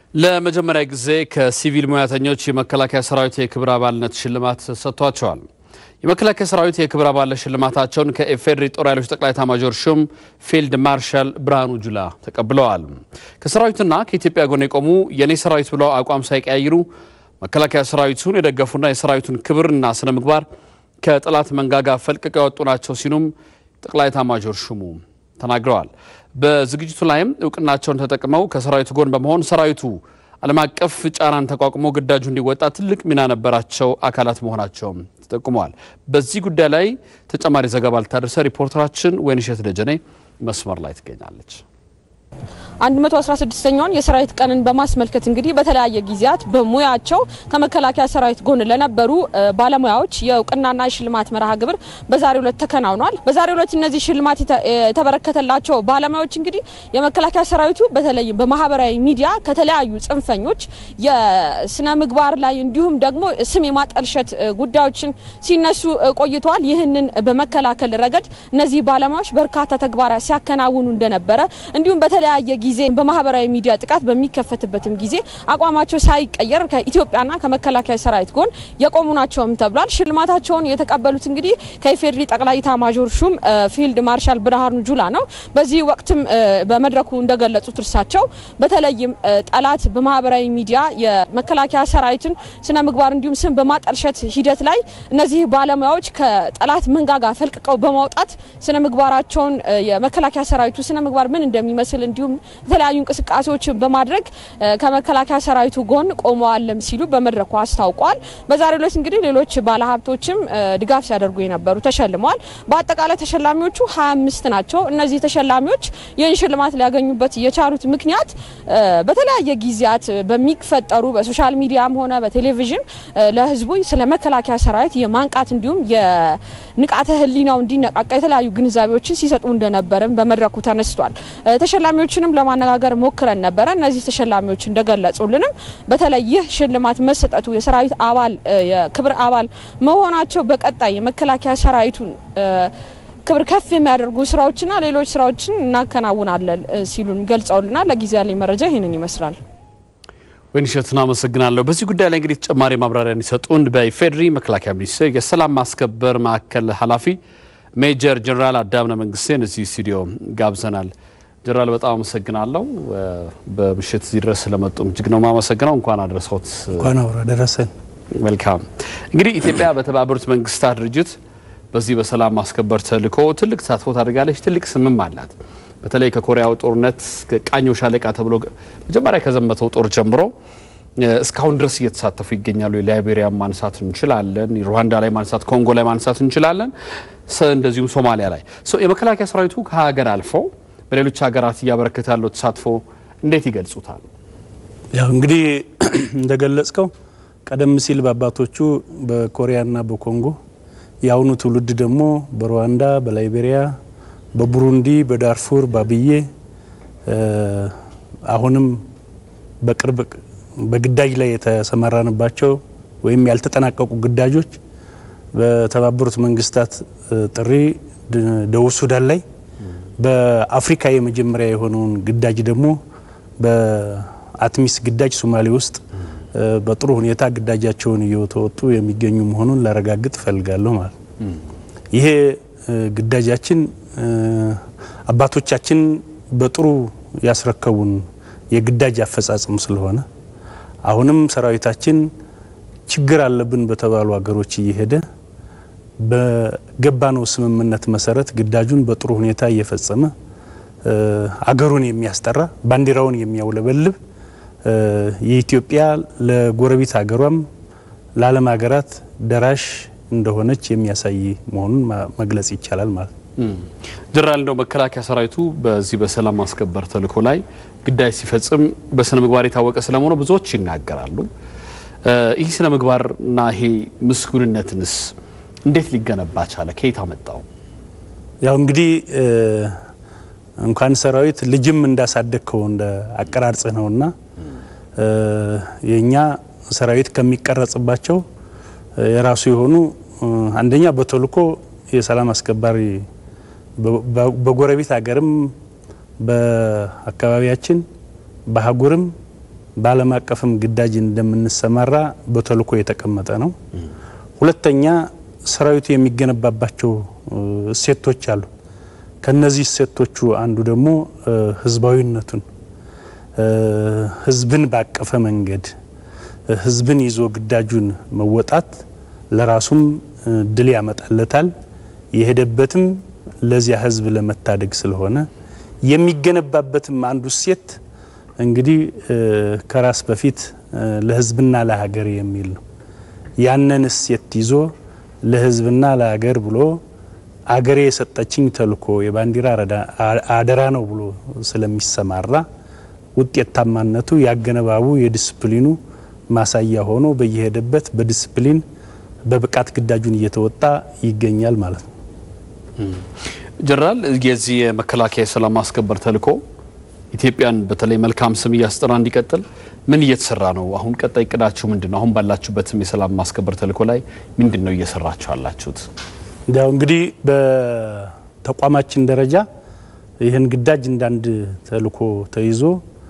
ለመጀመሪያ ጊዜ ከሲቪል ሙያተኞች የመከላከያ ሰራዊት የክብር አባልነት ሽልማት ሰጥቷቸዋል። የመከላከያ ሰራዊት የክብር አባልነት ሽልማታቸውን ከኢፌዴሪ ጦር ኃይሎች ጠቅላይ ኤታማዦር ሹም ፊልድ ማርሻል ብርሃኑ ጁላ ተቀብለዋል። ከሰራዊትና ከኢትዮጵያ ጎን የቆሙ የኔ ሰራዊት ብለው አቋም ሳይቀያይሩ መከላከያ ሰራዊቱን የደገፉና የሰራዊቱን ክብርና ስነ ምግባር ከጠላት መንጋጋ ፈልቅቀው ያወጡ ናቸው ሲሉም ጠቅላይ ኤታማዦር ሹሙ ተናግረዋል። በዝግጅቱ ላይም እውቅናቸውን ተጠቅመው ከሰራዊቱ ጎን በመሆን ሰራዊቱ ዓለም አቀፍ ጫናን ተቋቁሞ ግዳጁ እንዲወጣ ትልቅ ሚና ነበራቸው አካላት መሆናቸውም ተጠቁመዋል። በዚህ ጉዳይ ላይ ተጨማሪ ዘገባ ልታደርሰ ሪፖርተራችን ወይንሸት ደጀኔ መስመር ላይ ትገኛለች። 116ኛውን የሰራዊት ቀንን በማስመልከት እንግዲህ በተለያየ ጊዜያት በሙያቸው ከመከላከያ ሰራዊት ጎን ለነበሩ ባለሙያዎች የእውቅናና የሽልማት መርሃ ግብር በዛሬው ዕለት ተከናውኗል። በዛሬው ዕለት እነዚህ ሽልማት የተበረከተላቸው ባለሙያዎች እንግዲህ የመከላከያ ሰራዊቱ በተለይም በማህበራዊ ሚዲያ ከተለያዩ ጽንፈኞች የስነ ምግባር ላይ እንዲሁም ደግሞ ስም የማጠልሸት ጉዳዮችን ሲነሱ ቆይተዋል። ይህንን በመከላከል ረገድ እነዚህ ባለሙያዎች በርካታ ተግባራት ሲያከናውኑ እንደነበረ እንዲሁም በተለያየ ጊዜ በማህበራዊ ሚዲያ ጥቃት በሚከፈትበትም ጊዜ አቋማቸው ሳይቀየር ከኢትዮጵያና ከመከላከያ ሰራዊት ጎን የቆሙ ናቸውም ተብሏል። ሽልማታቸውን የተቀበሉት እንግዲህ ከኢፌዴሪ ጠቅላይ ኤታማዦር ሹም ፊልድ ማርሻል ብርሃኑ ጁላ ነው። በዚህ ወቅትም በመድረኩ እንደገለጹት እርሳቸው በተለይም ጠላት በማህበራዊ ሚዲያ የመከላከያ ሰራዊትን ስነ ምግባር እንዲሁም ስም በማጠልሸት ሂደት ላይ እነዚህ ባለሙያዎች ከጠላት መንጋጋ ፈልቅቀው በማውጣት ስነ ምግባራቸውን የመከላከያ ሰራዊቱ ስነ ምግባር ምን እንደሚመስል እንዲሁም የተለያዩ እንቅስቃሴዎችን በማድረግ ከመከላከያ ሰራዊቱ ጎን ቆመዋልም ሲሉ በመድረኩ አስታውቋል። በዛሬው ዕለት እንግዲህ ሌሎች ባለሀብቶችም ድጋፍ ሲያደርጉ የነበሩ ተሸልመዋል። በአጠቃላይ ተሸላሚዎቹ 25 ናቸው። እነዚህ ተሸላሚዎች ይህን ሽልማት ሊያገኙበት የቻሉት ምክንያት በተለያየ ጊዜያት በሚፈጠሩ በሶሻል ሚዲያም ሆነ በቴሌቪዥን ለሕዝቡ ስለ መከላከያ ሰራዊት የማንቃት እንዲሁም የንቃተ ሕሊናው እንዲነቃቃ የተለያዩ ግንዛቤዎችን ሲሰጡ እንደነበርም በመድረኩ ተነስቷል። ተሸላሚዎችንም ለማነጋገር ሞክረን ነበረ። እነዚህ ተሸላሚዎች እንደገለጹልንም በተለይ ይህ ሽልማት መሰጠቱ የሰራዊት አባል የክብር አባል መሆናቸው በቀጣይ የመከላከያ ሰራዊቱን ክብር ከፍ የሚያደርጉ ስራዎችና ሌሎች ስራዎችን እናከናውናለን ሲሉን ገልጸውልናል። ለጊዜ ያለኝ መረጃ ይህንን ይመስላል። ወይንሸትን አመሰግናለሁ። በዚህ ጉዳይ ላይ እንግዲህ ተጨማሪ ማብራሪያ እንዲሰጡን በኢፌዴሪ መከላከያ ሚኒስቴር የሰላም ማስከበር ማዕከል ኃላፊ ሜጀር ጀነራል አዳምነ መንግስቴን እዚህ ስቱዲዮ ጋብዘናል። ጀነራል በጣም አመሰግናለሁ። በምሽት እዚህ ድረስ ስለመጡም እጅግ ነው የማመሰግነው። እንኳን አድረሰዎት። እንኳን አብሮ ደረሰን። መልካም እንግዲህ ኢትዮጵያ በተባበሩት መንግስታት ድርጅት በዚህ በሰላም ማስከበር ተልዕኮ ትልቅ ተሳትፎ ታደርጋለች። ትልቅ ስምም አላት። በተለይ ከኮሪያው ጦርነት ቃኘው ሻለቃ ተብሎ መጀመሪያ ከዘመተው ጦር ጀምሮ እስካሁን ድረስ እየተሳተፉ ይገኛሉ። የላይቤሪያ ማንሳት እንችላለን፣ ሩዋንዳ ላይ ማንሳት፣ ኮንጎ ላይ ማንሳት እንችላለን፣ እንደዚሁም ሶማሊያ ላይ የመከላከያ ሰራዊቱ ከሀገር አልፎ በሌሎች ሀገራት እያበረከተ ያለው ተሳትፎ እንዴት ይገልጹታል? ያው እንግዲህ እንደገለጽከው ቀደም ሲል በአባቶቹ በኮሪያና በኮንጎ የአሁኑ ትውልድ ደግሞ በሩዋንዳ፣ በላይቤሪያ፣ በቡሩንዲ፣ በዳርፉር፣ በአብዬ አሁንም በቅርብ በግዳጅ ላይ የተሰማራንባቸው ወይም ያልተጠናቀቁ ግዳጆች በተባበሩት መንግስታት ጥሪ ደቡብ ሱዳን ላይ በአፍሪካ የመጀመሪያ የሆነውን ግዳጅ ደግሞ በአትሚስ ግዳጅ ሶማሌ ውስጥ በጥሩ ሁኔታ ግዳጃቸውን እየተወጡ የሚገኙ መሆኑን ላረጋግጥ እፈልጋለሁ ማለት ነው። ይሄ ግዳጃችን አባቶቻችን በጥሩ ያስረከቡን የግዳጅ አፈጻጸም ስለሆነ አሁንም ሰራዊታችን ችግር አለብን በተባሉ ሀገሮች እየሄደ በገባነው ስምምነት መሰረት ግዳጁን በጥሩ ሁኔታ እየፈጸመ አገሩን የሚያስጠራ ባንዲራውን የሚያውለበልብ የኢትዮጵያ ለጎረቤት ሀገሯም ለዓለም ሀገራት ደራሽ እንደሆነች የሚያሳይ መሆኑን መግለጽ ይቻላል ማለት ነው። ጀነራል እንደው መከላከያ ሰራዊቱ በዚህ በሰላም ማስከበር ተልዕኮ ላይ ግዳጅ ሲፈጽም በስነ ምግባር የታወቀ ስለመሆኑ ብዙዎች ይናገራሉ። ይህ ስነ ምግባርና ይሄ ምስጉንነትንስ እንዴት ሊገነባ ቻለ? ከየት አመጣው? ያው እንግዲህ እንኳን ሰራዊት ልጅም እንዳሳደግከው እንደ አቀራርጽህ ነውና የእኛ ሰራዊት ከሚቀረጽባቸው የራሱ የሆኑ አንደኛ በተልዕኮ የሰላም አስከባሪ በጎረቤት ሀገርም በአካባቢያችን በአህጉርም በዓለም አቀፍም ግዳጅ እንደምንሰማራ በተልእኮ የተቀመጠ ነው። ሁለተኛ ሰራዊቱ የሚገነባባቸው እሴቶች አሉ። ከነዚህ እሴቶቹ አንዱ ደግሞ ህዝባዊነቱን ህዝብን ባቀፈ መንገድ ህዝብን ይዞ ግዳጁን መወጣት ለራሱም ድል ያመጣለታል። የሄደበትም ለዚያ ህዝብ ለመታደግ ስለሆነ የሚገነባበትም አንዱ እሴት እንግዲህ ከራስ በፊት ለህዝብና ለሀገር የሚል ነው። ያንን እሴት ይዞ ለህዝብና ለሀገር ብሎ አገሬ የሰጠችኝ ተልእኮ የባንዲራ አደራ ነው ብሎ ስለሚሰማራ ውጤታማነቱ ያገነባቡ የዲስፕሊኑ ማሳያ ሆኖ በየሄደበት በዲስፕሊን በብቃት ግዳጁን እየተወጣ ይገኛል ማለት ነው። ጀነራል የዚህ የመከላከያ የሰላም ማስከበር ተልእኮ ኢትዮጵያን በተለይ መልካም ስም እያስጠራ እንዲቀጥል ምን እየተሰራ ነው? አሁን ቀጣይ እቅዳችሁ ምንድን ነው? አሁን ባላችሁበትም የሰላም ማስከበር ተልእኮ ላይ ምንድን ነው እየሰራችሁ ያላችሁት? ያው እንግዲህ በተቋማችን ደረጃ ይህን ግዳጅ እንዳንድ ተልእኮ ተይዞ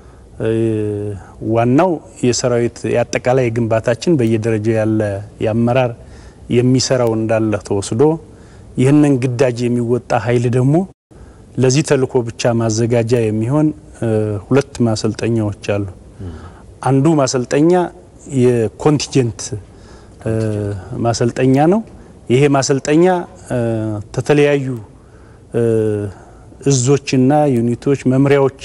ዋናው የሰራዊት የአጠቃላይ ግንባታችን በየደረጃው ያለ የአመራር የሚሰራው እንዳለ ተወስዶ ይህንን ግዳጅ የሚወጣ ኃይል ደግሞ ለዚህ ተልእኮ ብቻ ማዘጋጃ የሚሆን ሁለት ማሰልጠኛዎች አሉ። አንዱ ማሰልጠኛ የኮንቲጀንት ማሰልጠኛ ነው። ይሄ ማሰልጠኛ ከተለያዩ እዞችና ዩኒቶች፣ መምሪያዎች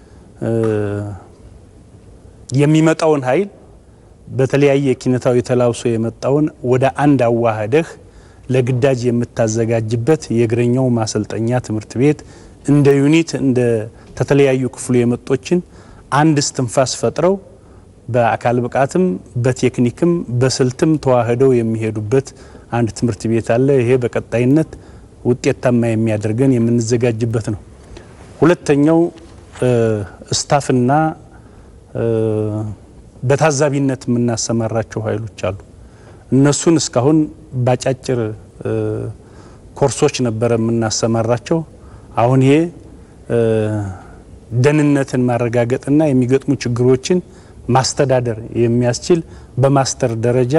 የሚመጣውን ኃይል በተለያየ ኪነታዊ ተላብሶ የመጣውን ወደ አንድ አዋህደህ ለግዳጅ የምታዘጋጅበት የእግረኛው ማሰልጠኛ ትምህርት ቤት እንደ ዩኒት እንደ ተተለያዩ ክፍሉ የመጦችን አንድ እስትንፋስ ፈጥረው በአካል ብቃትም በቴክኒክም በስልትም ተዋህደው የሚሄዱበት አንድ ትምህርት ቤት አለ። ይሄ በቀጣይነት ውጤታማ የሚያደርገን የምንዘጋጅበት ነው። ሁለተኛው ስታፍና በታዛቢነት የምናሰማራቸው ኃይሎች አሉ። እነሱን እስካሁን ባጫጭር ኮርሶች ነበረ የምናሰማራቸው። አሁን ይሄ ደህንነትን ማረጋገጥና የሚገጥሙ ችግሮችን ማስተዳደር የሚያስችል በማስተር ደረጃ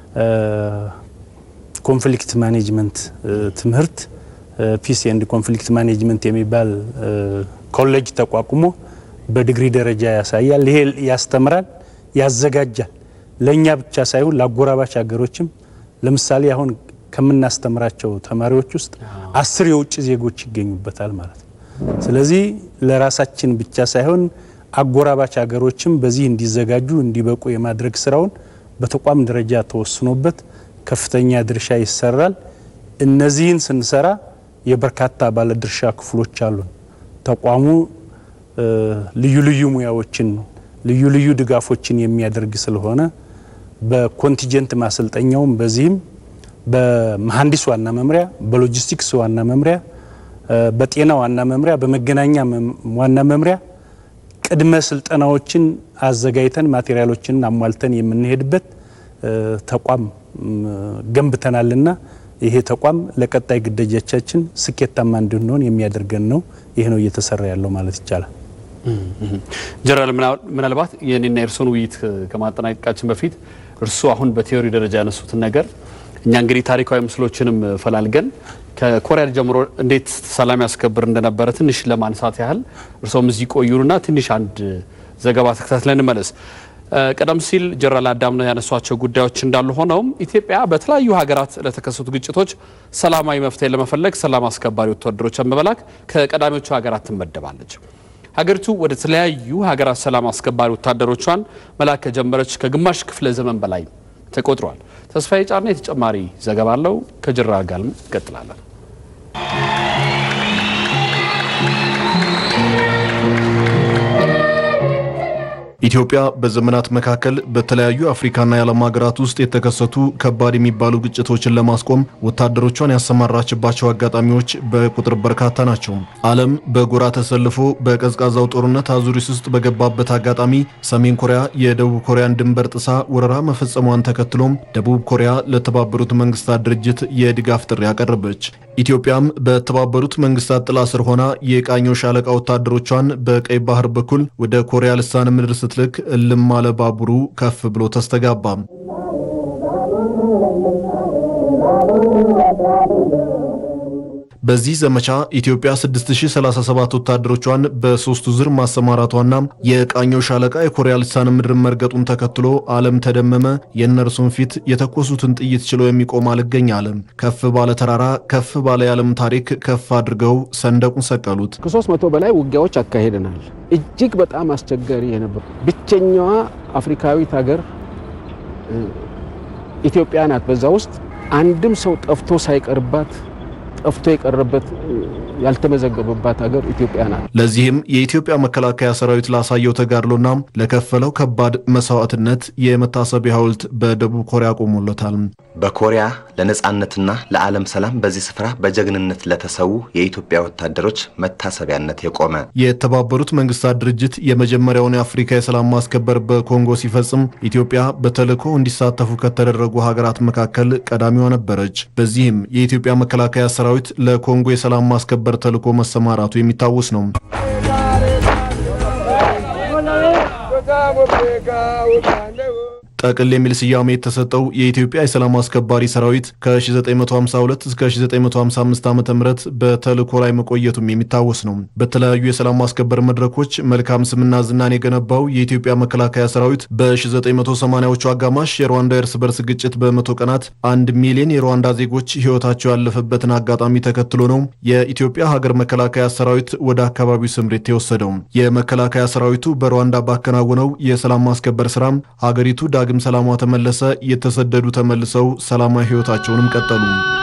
ኮንፍሊክት ማኔጅመንት ትምህርት ፒስ ኤንድ ኮንፍሊክት ማኔጅመንት የሚባል ኮሌጅ ተቋቁሞ በዲግሪ ደረጃ ያሳያል። ይሄ ያስተምራል፣ ያዘጋጃል። ለእኛ ብቻ ሳይሆን ለአጎራባች ሀገሮችም ለምሳሌ አሁን ከምናስተምራቸው ተማሪዎች ውስጥ አስር የውጭ ዜጎች ይገኙበታል ማለት ነው። ስለዚህ ለራሳችን ብቻ ሳይሆን አጎራባች ሀገሮችም በዚህ እንዲዘጋጁ እንዲበቁ የማድረግ ስራውን በተቋም ደረጃ ተወስኖበት ከፍተኛ ድርሻ ይሰራል። እነዚህን ስንሰራ የበርካታ ባለድርሻ ክፍሎች አሉን። ተቋሙ ልዩ ልዩ ሙያዎችን ልዩ ልዩ ድጋፎችን የሚያደርግ ስለሆነ በኮንቲጀንት ማሰልጠኛውም በዚህም በመሀንዲስ ዋና መምሪያ፣ በሎጂስቲክስ ዋና መምሪያ፣ በጤና ዋና መምሪያ፣ በመገናኛ ዋና መምሪያ ቅድመ ስልጠናዎችን አዘጋጅተን ማቴሪያሎችን አሟልተን የምንሄድበት ተቋም ገንብተናልና ይሄ ተቋም ለቀጣይ ግዳጆቻችን ስኬታማ እንድንሆን የሚያደርገን ነው። ይህ ነው እየተሰራ ያለው ማለት ይቻላል። ጀነራል ምናልባት የኔና የእርስዎን ውይይት ከማጠናቀቃችን በፊት እርስዎ አሁን በቴዎሪ ደረጃ ያነሱትን ነገር እኛ እንግዲህ ታሪካዊ ምስሎችንም ፈላልገን ከኮሪያ ጀምሮ እንዴት ሰላም ያስከብር እንደነበረ ትንሽ ለማንሳት ያህል እርስዎም እዚህ ቆዩንና ትንሽ አንድ ዘገባ ተከታትለን እንመለስ። ቀደም ሲል ጀነራል አዳምነው ያነሷቸው ጉዳዮች እንዳሉ ሆነውም ኢትዮጵያ በተለያዩ ሀገራት ለተከሰቱ ግጭቶች ሰላማዊ መፍትሄ ለመፈለግ ሰላም አስከባሪ ወታደሮችን በመላክ ከቀዳሚዎቹ ሀገራት ትመደባለች። ሀገሪቱ ወደ ተለያዩ ሀገራት ሰላም አስከባሪ ወታደሮቿን መላክ ከጀመረች ከግማሽ ክፍለ ዘመን በላይ ተቆጥሯል። ተስፋዬ ጫና የተጨማሪ ዘገባ አለው። ከጀነራል ጋርም እንቀጥላለን። ኢትዮጵያ በዘመናት መካከል በተለያዩ አፍሪካና የዓለም ሀገራት ውስጥ የተከሰቱ ከባድ የሚባሉ ግጭቶችን ለማስቆም ወታደሮቿን ያሰማራችባቸው አጋጣሚዎች በቁጥር በርካታ ናቸው። ዓለም በጎራ ተሰልፎ በቀዝቃዛው ጦርነት አዙሪት ውስጥ በገባበት አጋጣሚ ሰሜን ኮሪያ የደቡብ ኮሪያን ድንበር ጥሳ ወረራ መፈጸሟን ተከትሎም ደቡብ ኮሪያ ለተባበሩት መንግስታት ድርጅት የድጋፍ ጥሪ አቀረበች። ኢትዮጵያም በተባበሩት መንግስታት ጥላ ስር ሆና የቃኘው ሻለቃ ወታደሮቿን በቀይ ባህር በኩል ወደ ኮሪያ ልሳነ ምድር ስትልክ እልም አለ ባቡሩ ከፍ ብሎ ተስተጋባ። በዚህ ዘመቻ ኢትዮጵያ 6037 ወታደሮቿን በሶስቱ ዙር ማሰማራቷና የቃኘው ሻለቃ የኮሪያ ልሳነ ምድር መርገጡን ተከትሎ ዓለም ተደመመ። የእነርሱን ፊት የተኮሱትን ጥይት ችሎ የሚቆም አልገኝ አለ። ከፍ ባለ ተራራ ከፍ ባለ የዓለም ታሪክ ከፍ አድርገው ሰንደቁን ሰቀሉት። ከሶስት መቶ በላይ ውጊያዎች አካሄደናል። እጅግ በጣም አስቸጋሪ የነበሩ ብቸኛዋ አፍሪካዊት ሀገር ኢትዮጵያ ናት። በዛ ውስጥ አንድም ሰው ጠፍቶ ሳይቀርባት ጠፍቶ የቀረበት ያልተመዘገበባት ሀገር ኢትዮጵያ ናት። ለዚህም የኢትዮጵያ መከላከያ ሰራዊት ላሳየው ተጋድሎና ለከፈለው ከባድ መስዋዕትነት የመታሰቢያ ሐውልት በደቡብ ኮሪያ ቆሞለታል። በኮሪያ ለነጻነትና ለዓለም ሰላም በዚህ ስፍራ በጀግንነት ለተሰዉ የኢትዮጵያ ወታደሮች መታሰቢያነት የቆመ የተባበሩት መንግስታት ድርጅት የመጀመሪያውን የአፍሪካ የሰላም ማስከበር በኮንጎ ሲፈጽም ኢትዮጵያ በተልዕኮ እንዲሳተፉ ከተደረጉ ሀገራት መካከል ቀዳሚዋ ነበረች። በዚህም የኢትዮጵያ መከላከያ ሰራዊት ለኮንጎ የሰላም ማስከበር ተልዕኮ መሰማራቱ የሚታወስ ነው። ጠቅል የሚል ስያሜ የተሰጠው የኢትዮጵያ የሰላም አስከባሪ ሰራዊት ከ1952 እስከ 1955 ዓ ም በተልዕኮ ላይ መቆየቱም የሚታወስ ነው። በተለያዩ የሰላም ማስከበር መድረኮች መልካም ስምና ዝናን የገነባው የኢትዮጵያ መከላከያ ሰራዊት በ1980ዎቹ አጋማሽ የሩዋንዳ እርስ በርስ ግጭት በመቶ ቀናት አንድ ሚሊዮን የሩዋንዳ ዜጎች ሕይወታቸው ያለፈበትን አጋጣሚ ተከትሎ ነው የኢትዮጵያ ሀገር መከላከያ ሰራዊት ወደ አካባቢው ስምሪት የወሰደው። የመከላከያ ሰራዊቱ በሩዋንዳ ባከናወነው የሰላም ማስከበር ስራ ሀገሪቱ ዳግም ሰላሟ ተመለሰ። የተሰደዱ ተመልሰው ሰላማዊ ህይወታቸውንም ቀጠሉ።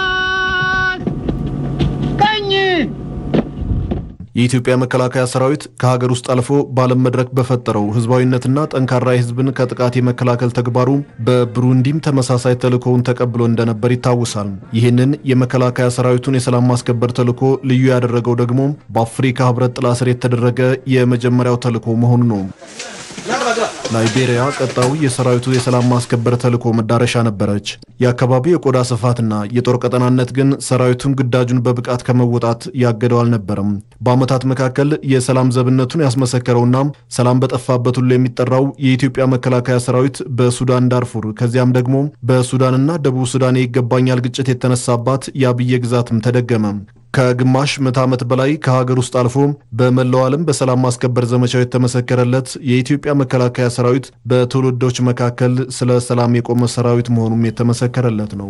የኢትዮጵያ መከላከያ ሰራዊት ከሀገር ውስጥ አልፎ በዓለም መድረክ በፈጠረው ህዝባዊነትና ጠንካራ የህዝብን ከጥቃት የመከላከል ተግባሩ በብሩንዲም ተመሳሳይ ተልእኮውን ተቀብሎ እንደነበር ይታወሳል። ይህንን የመከላከያ ሰራዊቱን የሰላም ማስከበር ተልእኮ ልዩ ያደረገው ደግሞ በአፍሪካ ህብረት ጥላ ስር የተደረገ የመጀመሪያው ተልእኮ መሆኑ ነው። ላይቤሪያ ቀጣዩ የሰራዊቱ የሰላም ማስከበር ተልዕኮ መዳረሻ ነበረች። የአካባቢው የቆዳ ስፋትና የጦር ቀጠናነት ግን ሰራዊቱን ግዳጁን በብቃት ከመወጣት ያገደው አልነበረም። በዓመታት መካከል የሰላም ዘብነቱን ያስመሰከረውና ሰላም በጠፋበት ሁሉ የሚጠራው የኢትዮጵያ መከላከያ ሰራዊት በሱዳን ዳርፉር ከዚያም ደግሞ በሱዳንና ደቡብ ሱዳን የይገባኛል ግጭት የተነሳባት የአብዬ ግዛትም ተደገመ። ከግማሽ ምዕተ ዓመት በላይ ከሀገር ውስጥ አልፎ በመላው ዓለም በሰላም ማስከበር ዘመቻው የተመሰከረለት የኢትዮጵያ መከላከያ ሰራዊት በትውልዶች መካከል ስለ ሰላም የቆመ ሰራዊት መሆኑም የተመሰከረለት ነው።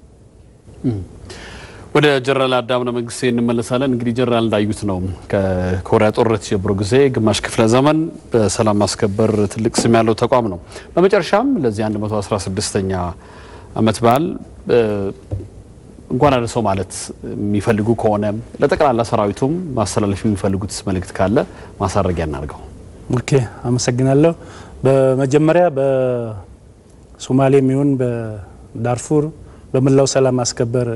ወደ ጀነራል አዳምነ መንግስቴ እንመለሳለን። እንግዲህ ጀነራል እንዳዩት ነው ከኮሪያ ጦርነት ጀምሮ ጊዜ ግማሽ ክፍለ ዘመን በሰላም ማስከበር ትልቅ ስም ያለው ተቋም ነው። በመጨረሻም ለዚህ 116ኛ ዓመት በዓል እንኳን አደረሰው ማለት የሚፈልጉ ከሆነ ለጠቅላላ ሰራዊቱም ማስተላለፍ የሚፈልጉት መልእክት ካለ ማሳረጊያ እናድርገው። ኦኬ፣ አመሰግናለሁ። በመጀመሪያ በሶማሌ የሚሆን በዳርፉር በመላው ሰላም ማስከበር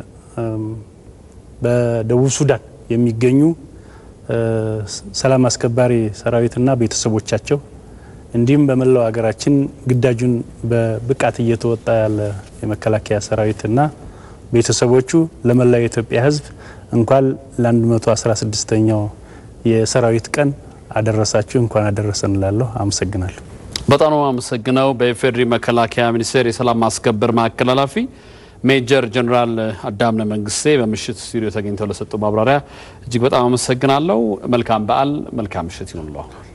በደቡብ ሱዳን የሚገኙ ሰላም አስከባሪ ሰራዊትና ቤተሰቦቻቸው እንዲሁም በመላው ሀገራችን ግዳጁን በብቃት እየተወጣ ያለ የመከላከያ ሰራዊትና ቤተሰቦቹ ለመላው የኢትዮጵያ ሕዝብ እንኳን ለ116ኛው የሰራዊት ቀን አደረሳችሁ፣ እንኳን አደረሰን እላለሁ። አመሰግናለሁ። በጣም ነው አመሰግነው። በኢፌዴሪ መከላከያ ሚኒስቴር የሰላም ማስከበር ማዕከል ኃላፊ ሜጀር ጀኔራል አዳምነ መንግስቴ በምሽት ስቱዲዮ ተገኝተው ለሰጡ ማብራሪያ እጅግ በጣም አመሰግናለሁ። መልካም በዓል፣ መልካም ምሽት ይሁንልዎ።